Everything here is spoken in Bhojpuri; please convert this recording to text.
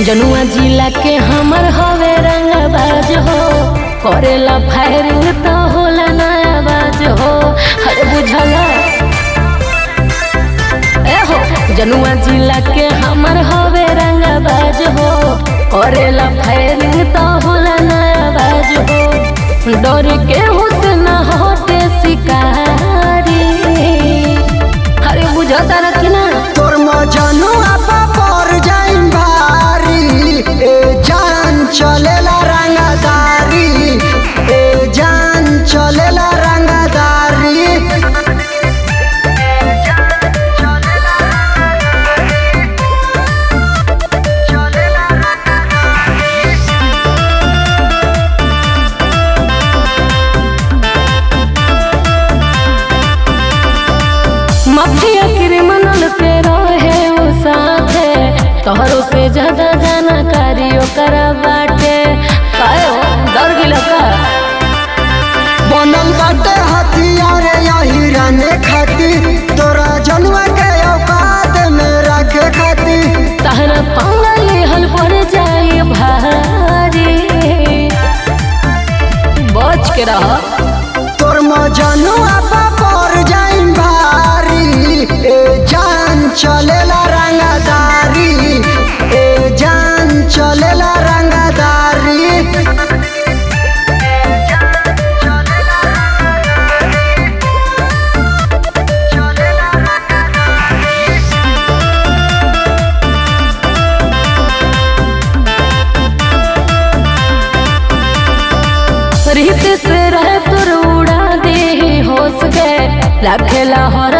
जनुआ जिला के हमर हवे रंगबाज हो करेला फायरिंग तो होला नया बाज हो अरे बुझला ए हो जनुआ जिला के हमर हवे रंगबाज हो करेला फायरिंग तो होला नया बाज हो डर के हुसन होते शिकारी अरे बुझता रखी ना तोर मजनुआ पर जाइम भारी ए जान चलेला रंगदारी ए जान चलेला रंगदारी मफिया क्रिमिनल के रहे वो साथे तोहरो से ज्यादा जानकारी ओकर बाटे काहे हो डर गेल का बनल बाटे हथियार यही रहने खातिर तोरा जनुआ के औकात में रखे खातिर तहरा पंगल हल पड़ जाई भारी बच के रह तोर मजनुआ पर जाइम भारी ए जान चलेला रंगदारी ए जान चलेला रंगदारी रीत से रह तुर उड़ा दे होश के रखेला हो